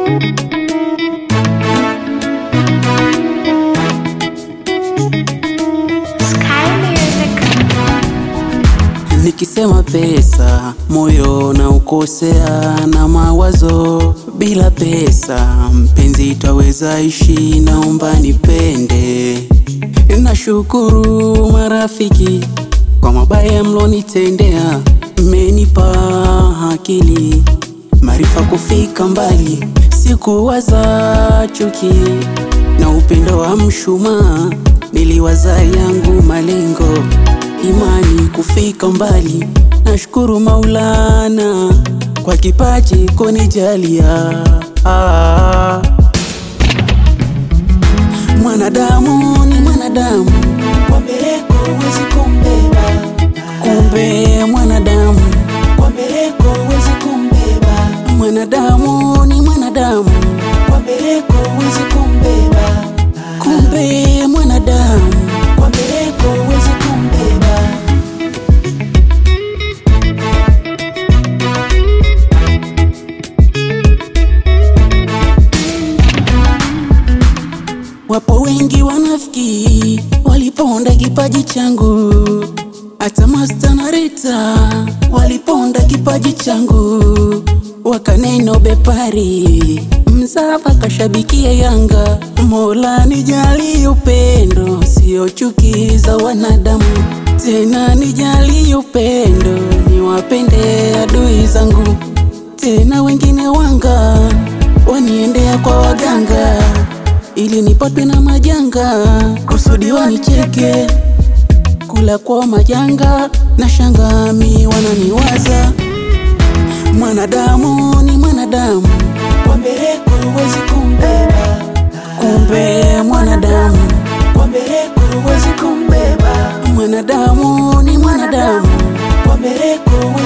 Nikisema pesa moyo na ukosea na mawazo. Bila pesa mpenzi, twaweza ishi? Naomba nipende. Nashukuru marafiki kwa mabaya mlonitendea, mmenipa akili maarifa kufika mbali. Sikuwaza chuki na upendo wa mshumaa, niliwaza yangu malengo imani kufika mbali. Nashukuru Maulana kwa kipaji kunijalia. Ah, mwanadamu ni mwanadamu, Kwa mbeleko huwezi kumbeba, kumbe mwanadamu, kwa mbeleko huwezi kumbeba, mwanadamu ni mwanadamu, kwa mbeleko huwezi kumbeba, kumbe mwanadamu. kwa mbeleko huwezi kumbeba. Wapo wengi wanafiki waliponda kipaji changu, hata Masta na Rita waliponda kipaji changu, wakaneno bepari mzava kashabikia Yanga. Mola nijali upendo, sio chuki za wanadamu, tena nijali upendo, niwapende adui zangu, tena wengine wanga waniendea kwa waganga ili nipatwe na majanga, kusudi wanicheke, kula kwa majanga na shangami wananiwaza. Mwanadamu ni mwanadamu, Kwa mbeleko huwezi kumbeba, kumbe mwanadamu, kwa mbeleko huwezi kumbeba, mwanadamu ni mwanadamu, kwa mbeleko